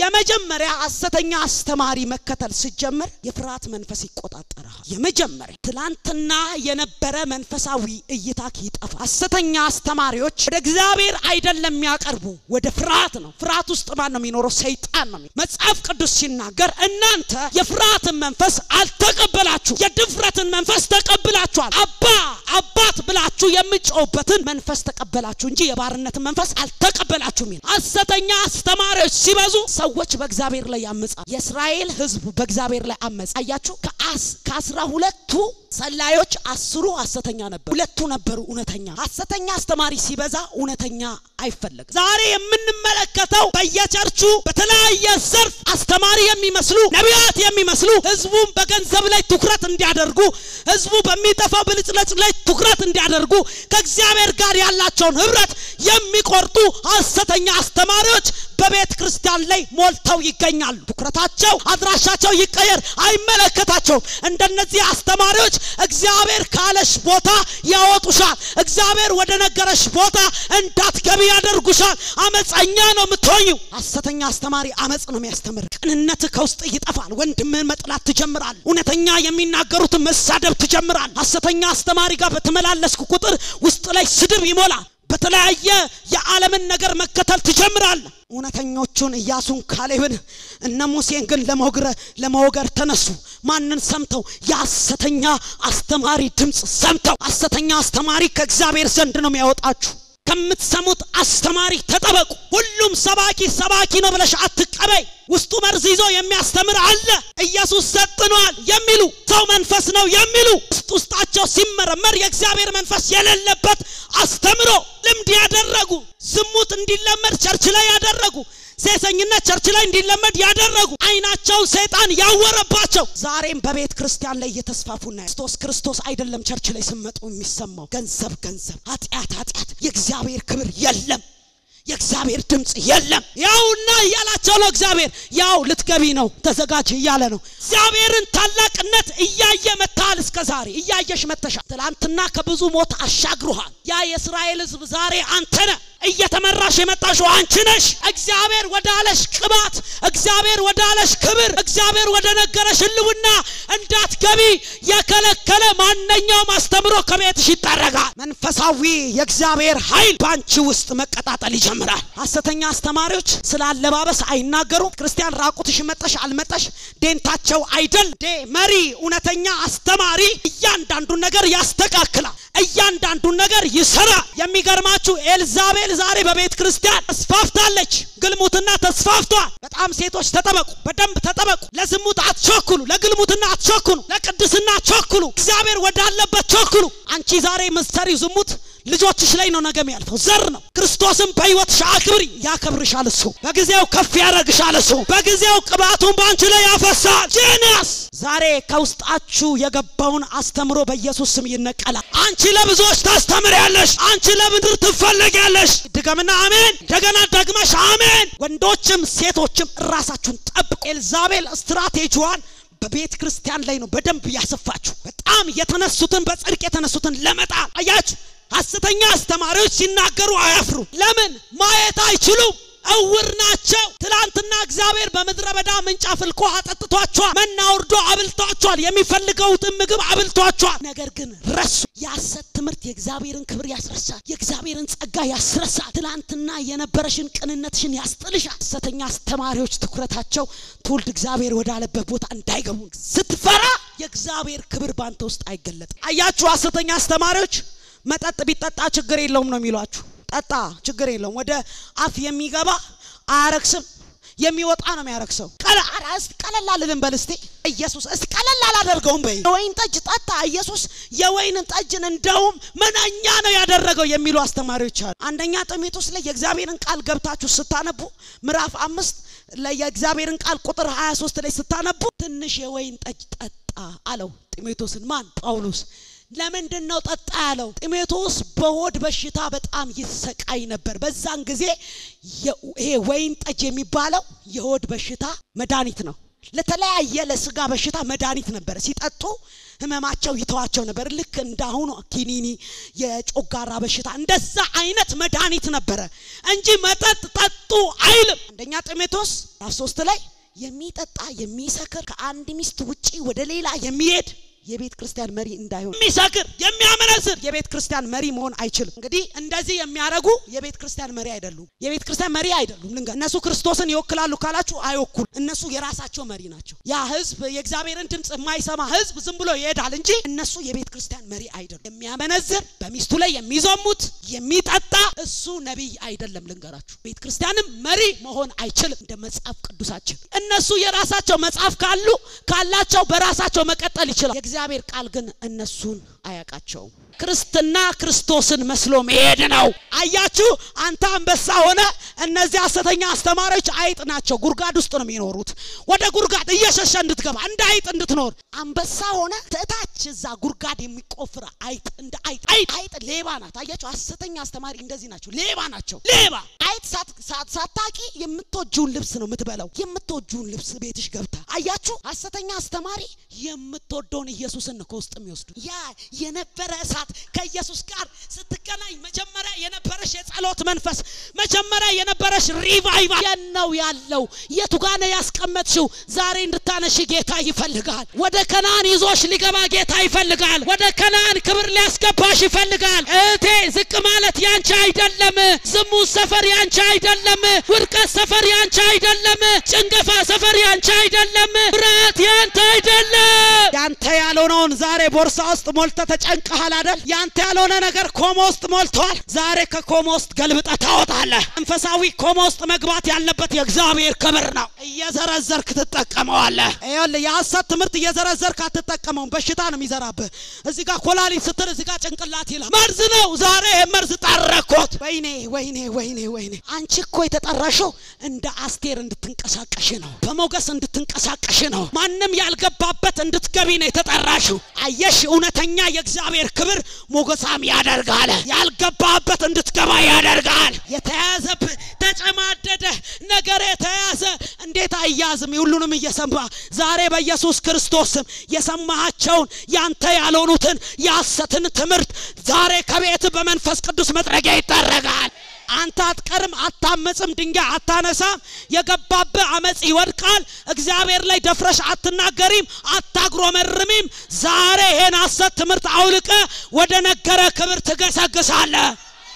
የመጀመሪያ ሐሰተኛ አስተማሪ መከተል ሲጀምር የፍርሃት መንፈስ ይቆጣጠራል። የመጀመሪያ ትላንትና የነበረ መንፈሳዊ እይታ ይጠፋል። ሐሰተኛ አስተማሪዎች ወደ እግዚአብሔር አይደለም የሚያቀርቡ ወደ ፍርሃት ነው። ፍርሃት ውስጥ ማን ነው የሚኖረው? ሰይጣን ነው። መጽሐፍ ቅዱስ ሲናገር እናንተ የፍርሃትን መንፈስ አልተቀበላችሁ፣ የድፍረትን መንፈስ ተቀብላችኋል። አባ አባት ብላችሁ የምጮውበትን መንፈስ ተቀበላችሁ እንጂ የባርነትን መንፈስ አልተቀበላችሁም ይላል። ሐሰተኛ አስተማሪዎች ሲበዙ ሰዎች በእግዚአብሔር ላይ ያመጻል። የእስራኤል ሕዝብ በእግዚአብሔር ላይ አመጻ። አያችሁ ከአስራ ሁለቱ ሰላዮች አስሩ ሐሰተኛ ነበሩ፣ ሁለቱ ነበሩ እውነተኛ። ሐሰተኛ አስተማሪ ሲበዛ እውነተኛ አይፈለግም። ዛሬ የምንመለከተው በየቸርቹ በተለያየ ዘርፍ አስተማሪ የሚመስሉ ነቢያት የሚመስሉ ህዝቡን በገንዘብ ላይ ትኩረት እንዲያደርጉ ህዝቡ በሚጠፋው ብልጭለጭ ላይ ትኩረት እንዲያደርጉ ከእግዚአብሔር ጋር ያላቸውን ህብረት የሚቆርጡ ሐሰተኛ አስተማሪዎች በቤተ ክርስቲያን ላይ ሞልተው ይገኛሉ። ትኩረታቸው፣ አድራሻቸው ይቀየር፣ አይመለከታቸውም። እንደነዚህ አስተማሪዎች እግዚአብሔር ካለሽ ቦታ ያወጡሻል። እግዚአብሔር ወደ ነገረሽ ቦታ እንዳትገቢ ያደርጉሻል። አመፀኛ ነው የምትሆኙ። ሐሰተኛ አስተማሪ አመፅ ነው የሚያስተምር። ቅንነት ከውስጥ ይጠፋል። ወንድምህን መጥላት ትጀምራል። እውነተኛ የሚናገሩትን መሳደብ ትጀምራል። ሐሰተኛ አስተማሪ ጋር በተመላለስኩ ቁጥር ውስጥ ላይ ስድብ ይሞላል። በተለያየ የዓለምን ነገር መከተል ትጀምራል። እውነተኞቹን ኢያሱን፣ ካሌብን እነ ሙሴን ግን ለመውግረ ለመወገር ተነሱ። ማንን ሰምተው? የሐሰተኛ አስተማሪ ድምፅ ሰምተው። ሐሰተኛ አስተማሪ ከእግዚአብሔር ዘንድ ነው የሚያወጣችሁ። ከምትሰሙት አስተማሪ ተጠበቁ። ሁሉም ሰባኪ ሰባኪ ነው ብለሽ አትቀበይ። ውስጡ መርዝ ይዞ የሚያስተምር አለ። ኢየሱስ ሰጥኗል የሚሉ ሰው መንፈስ ነው የሚሉ ውስጥ ውስጣቸው ሲመረመር የእግዚአብሔር መንፈስ የሌለበት አስተምሮ ልምድ ያደረጉ ዝሙት እንዲለመድ ቸርች ላይ ያደረጉ ሴሰኝነት ቸርች ላይ እንዲለመድ ያደረጉ አይናቸውን ሰይጣን ያወረባቸው ዛሬም በቤተ ክርስቲያን ላይ እየተስፋፉ ና ክርስቶስ ክርስቶስ አይደለም ቸርች ላይ ስመጡ የሚሰማው ገንዘብ ገንዘብ፣ ኃጢአት ኃጢአት፣ የእግዚአብሔር ክብር የለም። የእግዚአብሔር ድምፅ የለም። ያውና እያላቸው ነው። እግዚአብሔር ያው ልትገቢ ነው ተዘጋጅ እያለ ነው። እግዚአብሔርን ታላቅነት እያየ መታል። እስከ ዛሬ እያየሽ መተሻል። ትላንትና ከብዙ ሞት አሻግሩሃል። ያ የእስራኤል ሕዝብ ዛሬ አንተ ነህ እየተመራሽ የመጣሽው አንቺ ነሽ። እግዚአብሔር ወዳለሽ ቅባት፣ እግዚአብሔር ወዳለሽ ክብር፣ እግዚአብሔር ወደ ነገረሽ ህልውና እንዳትገቢ የከለከለ ማንኛውም አስተምሮ ከቤትሽ ይጠረጋል። መንፈሳዊ የእግዚአብሔር ኃይል በአንቺ ውስጥ መቀጣጠል ይጀምራል። ሐሰተኛ አስተማሪዎች ስለ አለባበስ አይናገሩም። ክርስቲያን ራቁትሽ መጠሽ አልመጠሽ ዴንታቸው አይደል ዴ መሪ እውነተኛ አስተማሪ እያንዳንዱን ነገር ያስተካክላል። እያንዳንዱን ነገር ይሰራል። የሚገርማችሁ ኤልዛቤል ዛሬ በቤተ ክርስቲያን ተስፋፍታለች። ግልሙትና ተስፋፍቷል። በጣም ሴቶች ተጠበቁ፣ በደንብ ተጠበቁ። ለዝሙት አትቸኩሉ፣ ለግልሙትና አትቸኩሉ፣ ለቅድስና ቸኩሉ፣ እግዚአብሔር ወዳለበት ቸኩሉ። አንቺ ዛሬ ምትሰሪው ዝሙት ልጆችሽ ላይ ነው ነገ የሚያልፈው። ዘር ነው። ክርስቶስን በሕይወትሽ አክብሪ፣ ያከብርሻል። እሱ በጊዜው ከፍ ያደርግሻል። እሱ በጊዜው ቅባቱን በአንቺ ላይ ያፈሳል። ጂኒያስ ዛሬ ከውስጣችሁ የገባውን አስተምሮ በኢየሱስ ስም ይነቀላል። አንቺ ለብዙዎች ታስተምሪያለሽ። አንቺ ለምድር ትፈለጊያለሽ። ድገምና አሜን። እንደገና ደግመሽ አሜን። ወንዶችም ሴቶችም ራሳችሁን ጠብቁ። ኤልዛቤል ስትራቴጂዋን በቤተ ክርስቲያን ላይ ነው በደንብ ያሰፋችሁ። በጣም የተነሱትን በጽድቅ የተነሱትን ለመጣል አያችሁ። ሐሰተኛ አስተማሪዎች ሲናገሩ አያፍሩ። ለምን? ማየት አይችሉም። እውር ናቸው። ትላንትና እግዚአብሔር በምድረ በዳ ምንጭ አፍልቆ አጠጥቷቸዋል። መና ወርዶ አብልቷቸዋል። የሚፈልገውትን ምግብ አብልቷቸዋል። ነገር ግን ረሱ። የሐሰት ትምህርት የእግዚአብሔርን ክብር ያስረሳል። የእግዚአብሔርን ጸጋ ያስረሳል። ትላንትና የነበረሽን ቅንነትሽን ያስጥልሻል። ሐሰተኛ አስተማሪዎች ትኩረታቸው ትውልድ እግዚአብሔር ወዳለበት ቦታ እንዳይገቡ ስትፈራ የእግዚአብሔር ክብር ባንተ ውስጥ አይገለጥም። አያችሁ፣ ሐሰተኛ አስተማሪዎች መጠጥ ቢጠጣ ችግር የለውም ነው የሚሏችሁ። ጠጣ ችግር የለውም። ወደ አፍ የሚገባ አያረክስም፣ የሚወጣ ነው የሚያረክሰው። ቀለል አልልም በል እስቲ ኢየሱስ እስቲ ቀለል አላደርገውም በይ። የወይን ጠጅ ጠጣ ኢየሱስ የወይንን ጠጅን እንደውም መናኛ ነው ያደረገው የሚሉ አስተማሪዎች አሉ። አንደኛ ጢሞቴዎስ ላይ የእግዚአብሔርን ቃል ገብታችሁ ስታነቡ ምዕራፍ አምስት ላይ የእግዚአብሔርን ቃል ቁጥር 23 ላይ ስታነቡ ትንሽ የወይን ጠጅ ጠጣ አለው ጢሞቴዎስን። ማን? ጳውሎስ ለምንድን ነው ጠጣ ያለው? ጢሞቴዎስ በሆድ በሽታ በጣም ይሰቃይ ነበር። በዛን ጊዜ ይሄ ወይን ጠጅ የሚባለው የሆድ በሽታ መድኃኒት ነው። ለተለያየ ለስጋ በሽታ መድኃኒት ነበረ። ሲጠጡ ህመማቸው ይተዋቸው ነበር። ልክ እንዳሁኑ ኪኒኒ፣ የጮጋራ በሽታ እንደዛ አይነት መድኃኒት ነበረ እንጂ መጠጥ ጠጡ አይልም። አንደኛ ጢሞቴዎስ ምዕራፍ ሶስት ላይ የሚጠጣ የሚሰክር ከአንድ ሚስት ውጪ ወደ ሌላ የሚሄድ የቤተ ክርስቲያን መሪ እንዳይሆን የሚሰክር የሚያመነዝር የቤተ ክርስቲያን መሪ መሆን አይችልም። እንግዲህ እንደዚህ የሚያደርጉ የቤተ ክርስቲያን መሪ አይደሉም። የቤተ ክርስቲያን መሪ አይደሉም። ልንገር፣ እነሱ ክርስቶስን ይወክላሉ ካላችሁ አይወኩሉ። እነሱ የራሳቸው መሪ ናቸው። ያ ህዝብ የእግዚአብሔርን ድምፅ የማይሰማ ህዝብ ዝም ብሎ ይሄዳል እንጂ እነሱ የቤተ ክርስቲያን መሪ አይደሉም። የሚያመነዝር በሚስቱ ላይ የሚዞሙት የሚጠጣ እሱ ነቢይ አይደለም። ልንገራችሁ፣ ቤተ ክርስቲያንም መሪ መሆን አይችልም። እንደ መጽሐፍ ቅዱሳችን እነሱ የራሳቸው መጽሐፍ ካሉ ካላቸው በራሳቸው መቀጠል ይችላል። የእግዚአብሔር ቃል ግን እነሱን አያውቃቸውም። ክርስትና ክርስቶስን መስሎ መሄድ ነው። አያችሁ፣ አንተ አንበሳ ሆነ፣ እነዚህ ሐሰተኛ አስተማሪዎች አይጥ ናቸው። ጉርጋድ ውስጥ ነው የሚኖሩት። ወደ ጉርጋድ እየሸሸ እንድትገባ እንደ አይጥ እንድትኖር አንበሳ ሆነ እታች እዛ ጉርጋድ የሚቆፍር አይጥ እንደ አይጥ አይጥ አይጥ ሌባ ናት። አያችሁ፣ ሐሰተኛ አስተማሪ እንደዚህ ናቸው፣ ሌባ ናቸው። ሌባ አይጥ ሳታቂ የምትወጂውን ልብስ ነው የምትበላው። የምትወጂውን ልብስ ቤትሽ ገብታ አያችሁ፣ ሐሰተኛ አስተማሪ የምትወደውን ኢየሱስን ነው ከውስጥ የሚወስዱ ያ የነበረ እሳት ከኢየሱስ ጋር ስትገናኝ መጀመሪያ የነበረሽ የጸሎት መንፈስ መጀመሪያ የነበረሽ ሪቫይቫል የት ነው ያለው? የቱ ጋ ነው ያስቀመጥሽው? ዛሬ እንድታነሽ ጌታ ይፈልጋል። ወደ ከነአን ይዞሽ ሊገባ ጌታ ይፈልጋል። ወደ ከነአን ክብር ሊያስገባሽ ይፈልጋል። እህቴ ዝቅ ማለት ያንቺ አይደለም። ዝሙት ሰፈር ያንቺ አይደለም። ውድቀት ሰፈር ያንቺ አይደለም። ጭንገፋ ሰፈር ያንቺ አይደለም። ፍርሃት ያንተ አይደለም። ያንተ ያልሆነውን ዛሬ ቦርሳ ውስጥ ሞልተ ተጨንቀሃል አይደል? ያንተ ያልሆነ ነገር ኮማ ውስጥ ሞልተዋል። ዛሬ ከኮማ ውስጥ ገልብጠ ታወጣለህ። መንፈሳዊ ኮማ ውስጥ መግባት ያለበት የእግዚአብሔር ክብር ነው። እየዘረዘርክ ትጠቀመዋለህ። ይኸውልህ የሐሰት ትምህርት እየዘረዘርክ አትጠቀመውም። በሽታ ነው የሚዘራብህ። እዚህ ጋር ኮላሊት ስትል እዚህ ጋር ጭንቅላት ይላል። መርዝ ነው። ዛሬ መርዝ ጠረኮት። ወይኔ ወይኔ ወይኔ ወይኔ! አንቺ እኮ የተጠራሽው እንደ አስቴር እንድትንቀሳቀሽ ነው። በሞገስ እንድትንቀሳቀሽ ነው። ማንም ያልገባበት እንድትገቢ ነው የተጠራሽው። አየሽ፣ እውነተኛ የእግዚአብሔር ክብር ሞገሳም ያደርጋል። ያልገባበት እንድትገባ ያደርጋል። የተያዘብህ ተጨማደደ ነገር የተያዘ እንዴት አያዝም? ሁሉንም እየሰማ ዛሬ በኢየሱስ ክርስቶስ ስም የሰማሃቸውን ያንተ ያልሆኑትን የሐሰትን ትምህርት ዛሬ ከቤት በመንፈስ ቅዱስ መጥረጊያ ይጠረጋል። አንተ አትቀርም፣ አታመጽም፣ ድንጋይ አታነሳም። የገባብህ አመጽ ይወድቃል። እግዚአብሔር ላይ ደፍረሽ አትናገሪም፣ አታጉረመርሚም። ዛሬ ይሄን ሐሰት ትምህርት አውልቀ ወደ ነገረ ክብር ትገሰግሳለህ።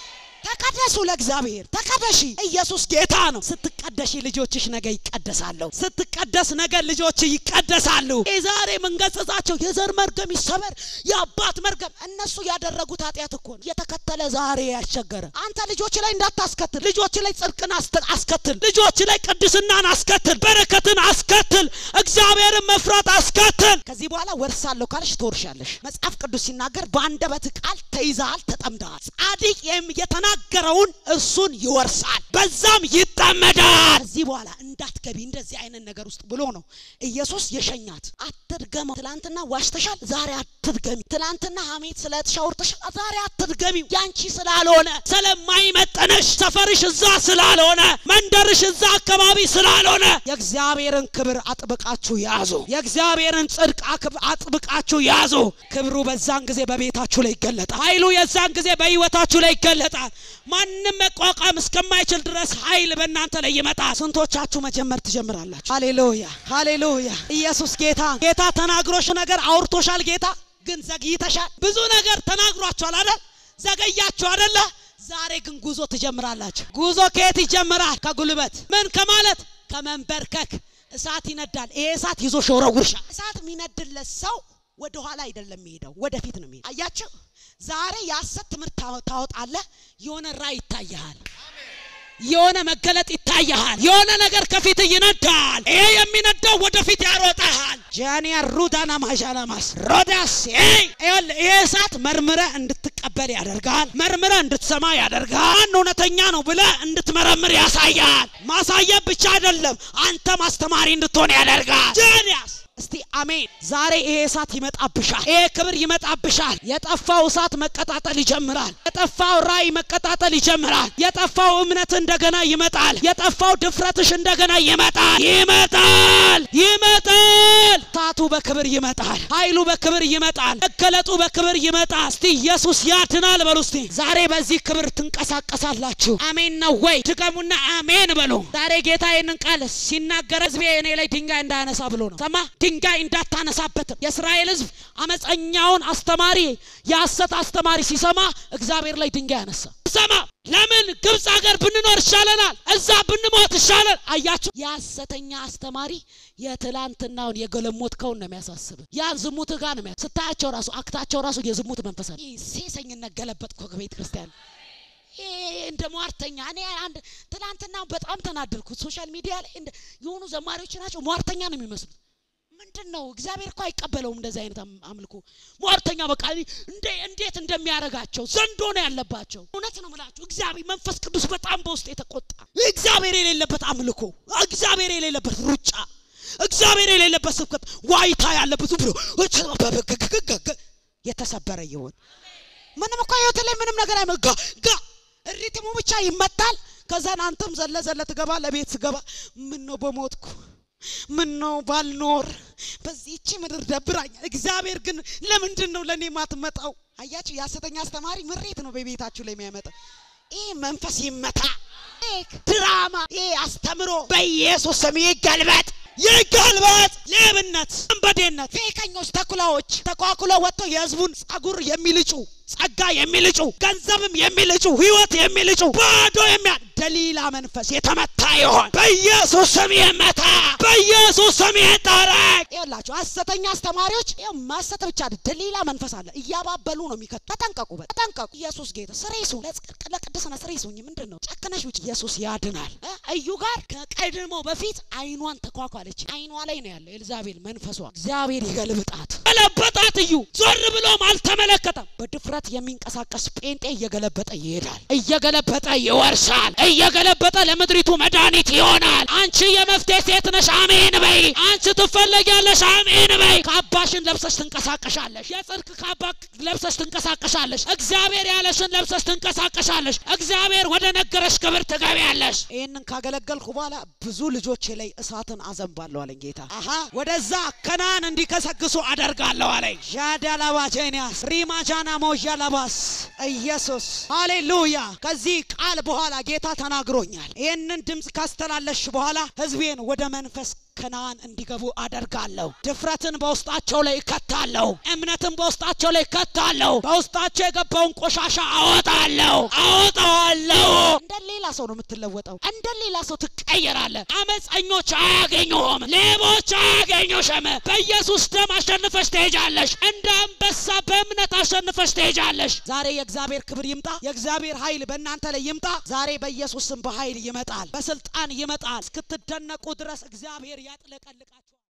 ተቀደሱ ለእግዚአብሔር ተቀደሺ። ኢየሱስ ጌታ ነው። ስትቀደሺ ልጆችሽ ነገ ይቀደሳሉ። ስትቀደስ ነገ ልጆች ይቀደሳሉ። ዛሬ የምንገስጻቸው የዘር መርገም ይሰበር፣ የአባት መርገም እነሱ ያደረጉት ኃጢአት እኮ ነው የተከተለ ዛሬ ያስቸገረ። አንተ ልጆች ላይ እንዳታስከትል፣ ልጆች ላይ ጽድቅን አስከትል፣ ልጆች ላይ ቅድስናን አስከትል፣ በረከትን አስከትል፣ እግዚአብሔርን መፍራት አስከትል። ከዚህ በኋላ ወርሳለሁ ካልሽ ትወርሻለሽ። መጽሐፍ ቅዱስ ሲናገር በአንደበት ቃል ተይዘሃል፣ ተጠምደሃል። ጻድቅ የተናገረውን እሱን ይወርሳል፣ በዛም ይጠመዳል። ከዚህ በኋላ እንዳትገቢ እንደዚህ አይነት ነገር ውስጥ ብሎ ነው ኢየሱስ የሸኛት። አትድገመው። ትላንትና ዋሽተሻል፣ ዛሬ አትድገሚ። ትላንትና ሐሜት ስለተሻውርተሻል፣ ዛሬ አትድገሚ። ያንቺ ስላልሆነ ስለማይመጠነሽ፣ ሰፈርሽ እዛ ስላልሆነ፣ መንደርሽ እዛ አካባቢ ስላልሆነ የእግዚአብሔርን ክብር አጥብቃችሁ ያዙ። የእግዚአብሔርን ጽድቅ አጥብቃችሁ ያዙ። ክብሩ በዛን ጊዜ በቤታችሁ ላይ ይገለጣል። ኃይሉ የዛን ጊዜ በህይወታችሁ ላይ ይገለጣል። ማንም መቋቋም እስከማይችል ድረስ ኃይል በእናንተ ላይ ይመጣል። ስንቶቻችሁ መጀመር ትጀምራላችሁ? ሃሌሉያ ሃሌሉያ! ኢየሱስ ጌታ ጌታ ተናግሮሽ ነገር አውርቶሻል። ጌታ ግን ዘግይተሻል። ብዙ ነገር ተናግሯችኋል አይደል? ዘገያችሁ አይደለ? ዛሬ ግን ጉዞ ትጀምራላችሁ። ጉዞ ከየት ይጀምራል? ከጉልበት ምን ከማለት ከመንበርከክ። እሳት ይነዳል። ይሄ እሳት ይዞ ሸውረውርሻል። እሳት የሚነድለት ሰው ወደ ኋላ አይደለም የሚሄደው፣ ወደፊት ነው የሚሄደው። አያችሁ ዛሬ የሐሰት ትምህርት ታወጣለህ። የሆነ ራእይ ይታይሃል። የሆነ መገለጥ ይታይሃል። የሆነ ነገር ከፊት ይነዳል። ይሄ የሚነዳው ወደፊት ያሮጣሃል። ጃኒያ ሩዳና ማዣናማስ ሮዳስ ይሄ እሳት መርምረ እንድትቀበል ያደርጋል። መርምረ እንድትሰማ ያደርጋል። እውነተኛ ነው ብለ እንድትመረምር ያሳያል። ማሳየት ብቻ አይደለም፣ አንተ ማስተማሪ እንድትሆን ያደርጋል። ጃኒያስ እስቲ አሜን። ዛሬ ይሄ እሳት ይመጣብሻል። ይሄ ክብር ይመጣብሻል። የጠፋው እሳት መቀጣጠል ይጀምራል። የጠፋው ራእይ መቀጣጠል ይጀምራል። የጠፋው እምነት እንደገና ይመጣል። የጠፋው ድፍረትሽ እንደገና ይመጣል። ይመጣል፣ ይመጣል። እሳቱ በክብር ይመጣል። ኃይሉ በክብር ይመጣል። መገለጡ በክብር ይመጣል። እስቲ ኢየሱስ ያድናል በሉ። እስቲ ዛሬ በዚህ ክብር ትንቀሳቀሳላችሁ። አሜን ነው ወይ? ድገሙና አሜን በሉ። ዛሬ ጌታ ይህንን ቃል ሲናገር ህዝቤ እኔ ላይ ድንጋይ እንዳያነሳ ብሎ ነው። ሰማ ድንጋይ እንዳታነሳበትም። የእስራኤል ህዝብ አመፀኛውን አስተማሪ የሐሰት አስተማሪ ሲሰማ እግዚአብሔር ላይ ድንጋይ አነሳ። ሰማ ለምን ግብፅ ሀገር ብንኖር ይሻለናል፣ እዛ ብንሞት ይሻለን። አያችሁ፣ የሐሰተኛ አስተማሪ የትላንትናውን የገለሞትከውን ነው የሚያሳስብ። ያን ዝሙት ጋር ነው የሚያ- ስታያቸው ራሱ አክታቸው ራሱ የዝሙት መንፈስ አለ። ይህ ሴሰኝነት ገለበጥኩ ከቤተ ክርስቲያን ይሄ እንደ ሟርተኛ እኔ አንድ ትናንትና በጣም ተናደድኩት። ሶሻል ሚዲያ ላይ እንደ የሆኑ ዘማሪዎች ናቸው ሟርተኛ ነው የሚመስሉት። ምንድን ነው እግዚአብሔር እኮ አይቀበለውም እንደዚህ አይነት አም- አምልኮ። ሟርተኛ በቃ እንደ እንዴት እንደሚያደርጋቸው ዘንዶ ነው ያለባቸው። እውነት ነው የምላችሁ እግዚአብሔር መንፈስ ቅዱስ በጣም በውስጥ የተቆጣ እግዚአብሔር የሌለበት አምልኮ፣ እግዚአብሔር የሌለበት ሩጫ፣ እግዚአብሔር የሌለበት ስብከት፣ ዋይታ ያለበት ብሎ የተሰበረ ይሆን ምንም እኮ ህይወት ላይ ምንም ነገር አይመጋ ጋ ሪትሙ ብቻ ይመታል። ከዛን አንተም ዘለ ዘለ ትገባ ለቤት ስገባ ምን ነው በሞትኩ ምን ነው ባልኖር በዚህቺ ምድር ደብራኛል። እግዚአብሔር ግን ለምንድን ነው ለእኔ ማትመጣው? አያችሁ፣ የሐሰተኛ አስተማሪ ምሬት ነው በቤታችሁ ላይ የሚያመጣ ይህ መንፈስ ይመታ። ይህ ድራማ፣ ይህ አስተምሮ በኢየሱስ ስም ይገልበጥ፣ ይገልበጥ። ሌብነት፣ ወንበዴነት፣ ፌከኞች፣ ተኩላዎች ተኳኩለው ወጥተው የህዝቡን ጸጉር የሚልጩ ጸጋ የሚልጩ ገንዘብም የሚልጩ ህይወት የሚልጩ ባዶ የሚያ ደሊላ መንፈስ የተመታ ይሆን በኢየሱስ ስም ይመታ፣ በኢየሱስ ስም ይጠረግ። ይኸውላችሁ ሐሰተኛ አስተማሪዎች ይኸው ማሰት ብቻ አይደል፣ ደሊላ መንፈስ አለ። እያባበሉ ነው የሚከቱ። ተጠንቀቁ፣ በ- ተጠንቀቁ። ኢየሱስ ጌታ ስሬሱ ለጽድቅ ለቅድስና ስሬሱ ምንድን ነው ጨክነሽ ውጭ ኢየሱስ ያድናል። እ? እዩ ጋር ከቀድሞ በፊት አይኗን ተኳኳለች። አይኗ ላይ ነው ያለው ኤልዛቤል መንፈሷ። እግዚአብሔር ይገልብጣት። ገለበጣት። እዩ ዞር ብሎም አልተመለከተም። በድፍረት የሚንቀሳቀስ ጴንጤ እየገለበጠ ይሄዳል። እየገለበጠ ይወርሳል። እየገለበጠ ለምድሪቱ መድኃኒት ይሆናል። አንቺ የመፍትሄ ሴት ነሽ፣ አሜን በይ። አንቺ ትፈለጊያለሽ፣ አሜን በይ። ካባሽን ለብሰሽ ትንቀሳቀሻለሽ። የጽድቅ ካባ ለብሰሽ ትንቀሳቀሻለሽ። እግዚአብሔር ያለሽን ለብሰሽ ትንቀሳቀሻለሽ። እግዚአብሔር ወደ ነገረሽ ክብር ትገቢያለሽ። ይህንን ካገለገልኩ በኋላ ብዙ ልጆቼ ላይ እሳትን አዘንባለሁ አለኝ ጌታ። አሀ ወደዛ ከናን እንዲከሰግሱ አደርጋለሁ አለኝ። ዣዳላባጄኒያስ ሪማጃና ሞዣላባስ ኢየሱስ ሃሌሉያ። ከዚህ ቃል በኋላ ጌታ ተናግሮኛል። ይህንን ድምፅ ካስተላለሽ በኋላ ህዝቤን ወደ መንፈስ ከነዓን እንዲገቡ አደርጋለሁ። ድፍረትን በውስጣቸው ላይ እከታለሁ። እምነትን በውስጣቸው ላይ እከታለሁ። በውስጣቸው የገባውን ቆሻሻ አወጣለሁ፣ አወጣዋለሁ። እንደ ሌላ ሰው ነው የምትለወጠው። እንደ ሌላ ሰው ትቀየራለህ። አመፀኞች አያገኙህም፣ ሌቦች አያገኙሽም። በኢየሱስ ደም አሸንፈሽ ትሄጃለሽ። እንደ አንበሳ በእምነት አሸንፈሽ ትሄጃለሽ። ዛሬ የእግዚአብሔር ክብር ይምጣ። የእግዚአብሔር ኃይል በእናንተ ላይ ይምጣ። ዛሬ በኢየሱስ ስም በኃይል ይመጣል፣ በስልጣን ይመጣል። እስክትደነቁ ድረስ እግዚአብሔር ያጥለቀልቃችሁ።